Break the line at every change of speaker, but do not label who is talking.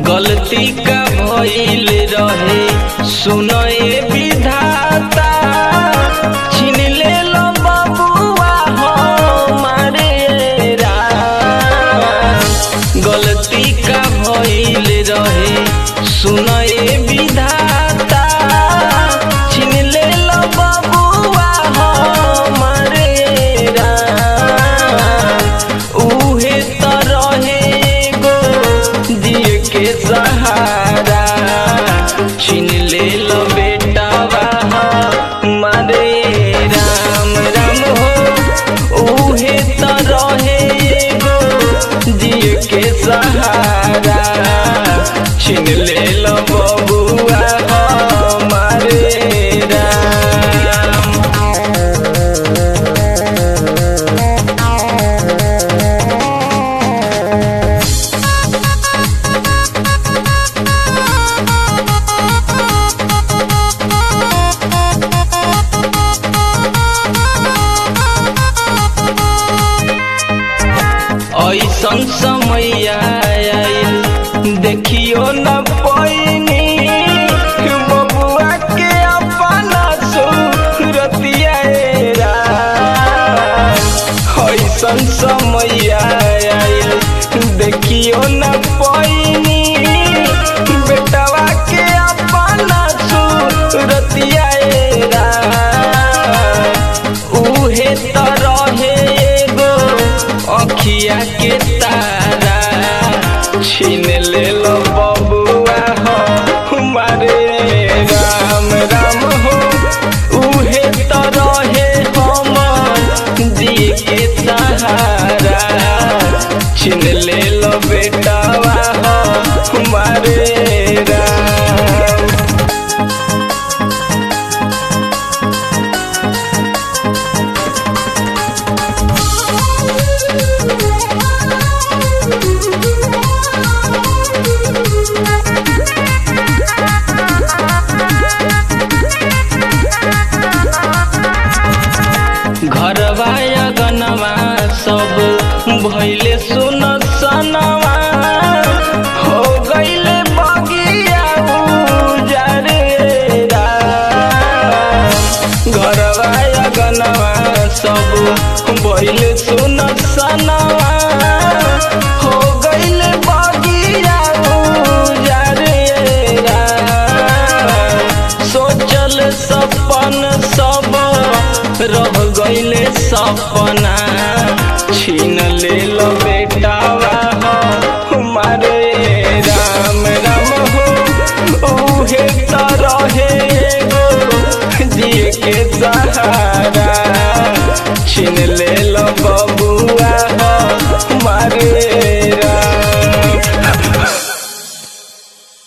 गलती का भइल रहे सुनए विधाता छीन ले लो बबुआ हमारे राम गलती का भइल रहे सुनए विधाता छीन ले लो बबुआ हमारे राम उहे त रहे एगो दिए के सहारा छीन ले लो बेटावा हमारे राम राम हो उहे त रहे एगो दिए के सहारा छीन ले लो बबुआ हमारे राम ऐसन समय आयल देखियो न पैनी बबुआ के अपना सूरतिया ऐसन समय आयल देखियो न पैनी बेटवा के अपना सूरतिया उहे त रहे एगो अखिया के तारा छीन ले लो बबुआ हो हमारे राम राम हो उहे त रहे हम जी के सहारा छीन ले लो बेटावा हो हमारे राम घरवा अगनवा सब भैले सुन सनवा हो गईले बगिया उजारे राम। घरवा अगनवा सब भैले सुन सनवा हो गईले बगिया उजारे राम। सोचल सपन सब रह गईले सपना छीन ले लो बेटावा हो हमारे राम राम हो उहे त रहे एगो जिए के सहारा छीन ले